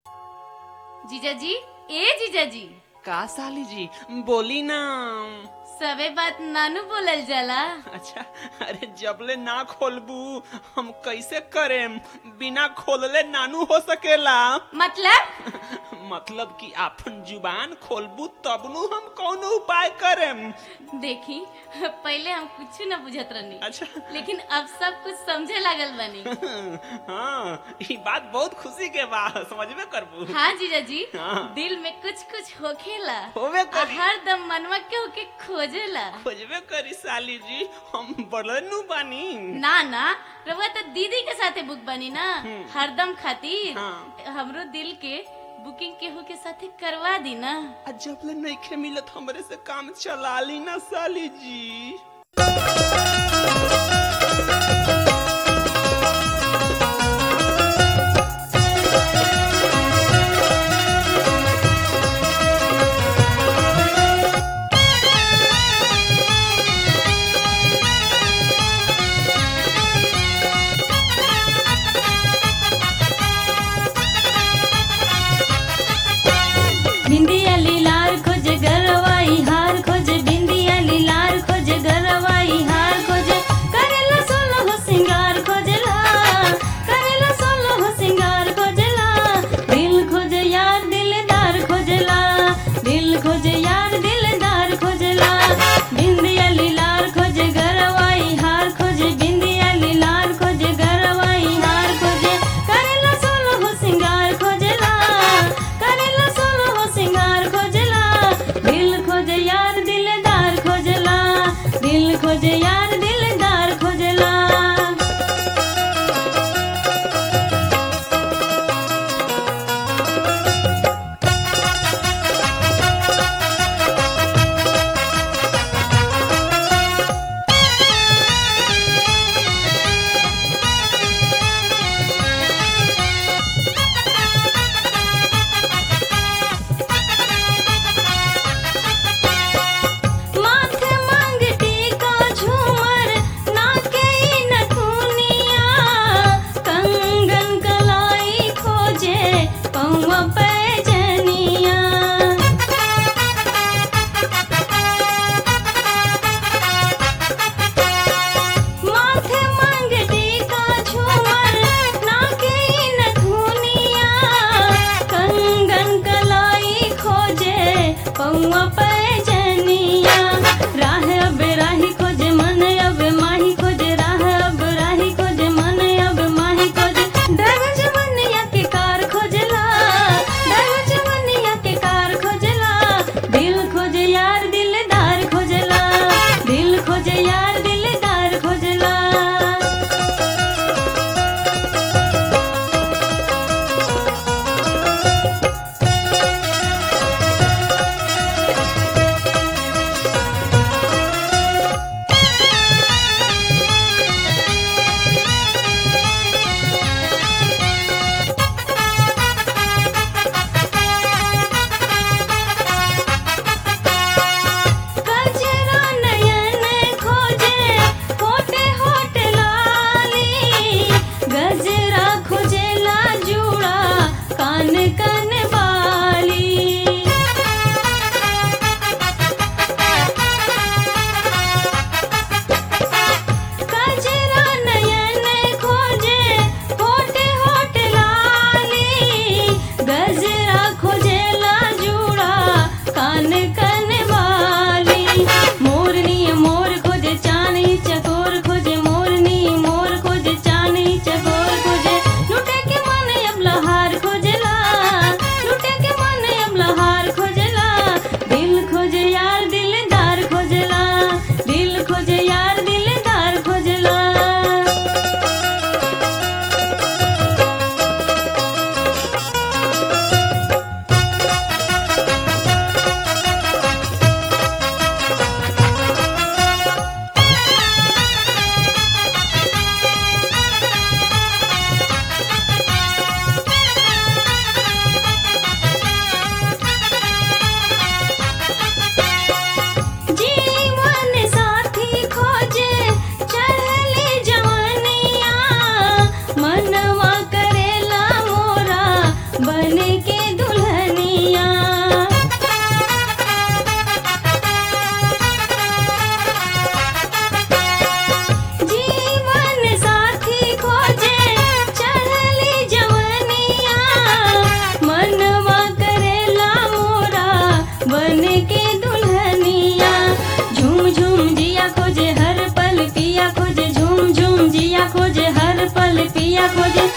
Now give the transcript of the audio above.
जीजाजी ए जीजाजी का साली जी बोली ना सबे बात नानू बोलल जाला अच्छा अरे जबले ना खोलबू हम कैसे करेम बिना खोलले नानू हो सकेला मतलब मतलब कि आपन जुबान खोलबू तब नु हम कौन उपाय करेम देखी पहले हम कुछ न बुझत रहनी अच्छा लेकिन अब सब कुछ समझे लागल बनी हाँ ये बात बहुत खुशी के बा समझबे करबू हाँ जीजाजी हाँ। दिल में कुछ कुछ होखेला होबे करी हर दम मनवा के होके खोजेला खोजबे करी साली जी हम बड़नु बानी ना ना रउआ तो दीदी के साथे बुक बनी ना हरदम खातिर हाँ। हमरो दिल के बुकिंग केहू के साथे करवा दी ना आ जबले नइखे मिलत हमरे से काम चला ली ना साली जी बिंदिया लीलार खोज गरवाई हार खोज बिंदिया लीलार खोज गरवाई हार खोज करेला सोलो हो खोजे